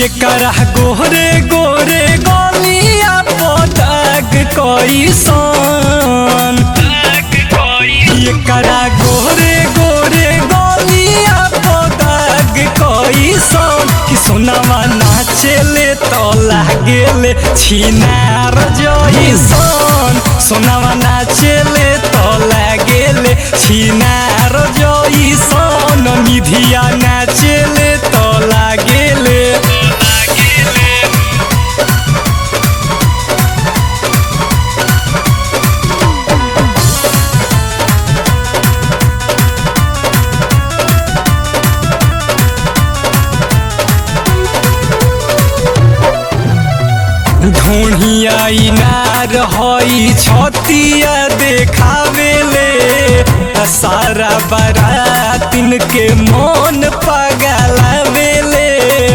ये करा गोरे गोरे गलिया पटक कैसन ये करा गोरे गोरे गलिया पटक कैसन कि सोनावा नाचेले तो लागेले छिनार जइसन सोनावा नाचेले तो लागेले छिनार जइसन निधिया नाचेले तो लागेले ढोढ़िया इनार हई छतिया देखावेले आ सारा बरातिन के मन पगलावेले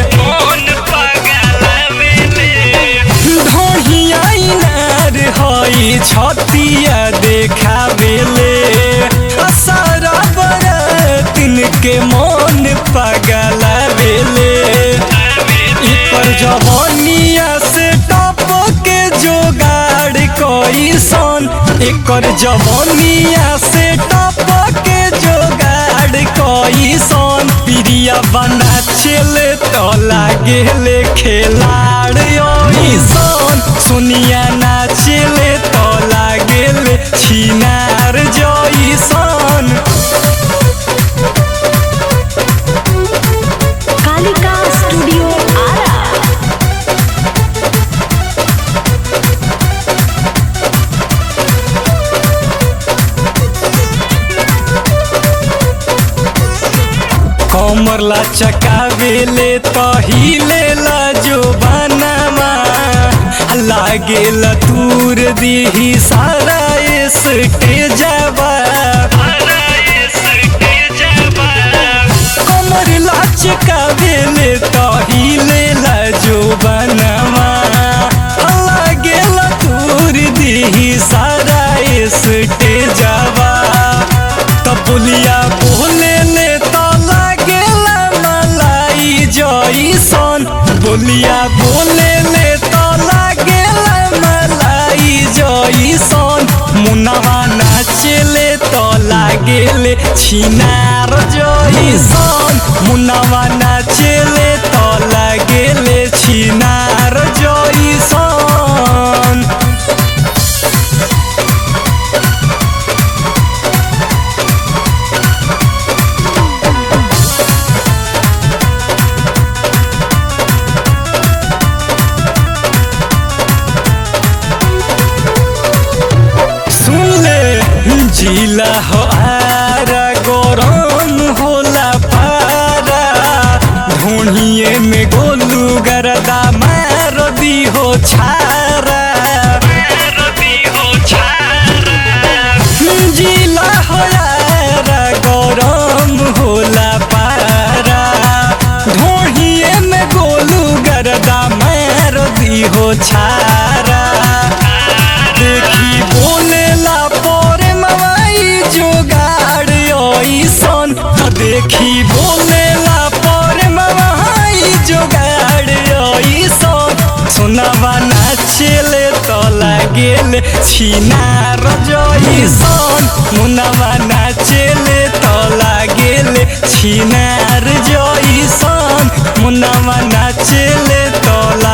ढोढ़िया इनार हई छतिया देखावेले आ सारा बरातिन के मन पगलावेले इपर जवानिया से टप के जोगाड़ कैसन एकर जवानिया से टप के जोगाड़ कैसन प्रिया बना चले तो लागेले खेलाड़ ऐसन सोनिया नाचेले तो लागेले छिनार जइसन कालिका स्टूडियो आरा कमर ला चकावेले तहिले ला जो बनामा लागेल तूर दीही सारा स्टेजवा कमर ला चकावेले तहिले ला जो बनामा लागेल तूर दीही सारा स्टेजवा तबुलिया बोले ले तो लागेला मलाई जइसन बोलिया बोले ले तो लागेला मलाई जइसन मुनवा नाचेले तो लागेले छिनार जइसन मुनवा नाचेले तो लागेले छिनार जइसन सुन ले जिला हो आरा गरम होला पारा ढोढ़िए में गोलू गरदा मार दी हो छारा जिला हो आरा गरम होला पारा ढोढ़िए में गोलू गरदा मार दी हो छारा देखी बोलेला पोरे मवाई जोगाड़ ओइसन देखी बोलेला पोरे मवाई जोगाड़ ओइसन सोनावा नाचेले तो लागेले छिनार जइसन मुनावा नाचेले तो लागेले छिनार जइसन मुनावा नाचेले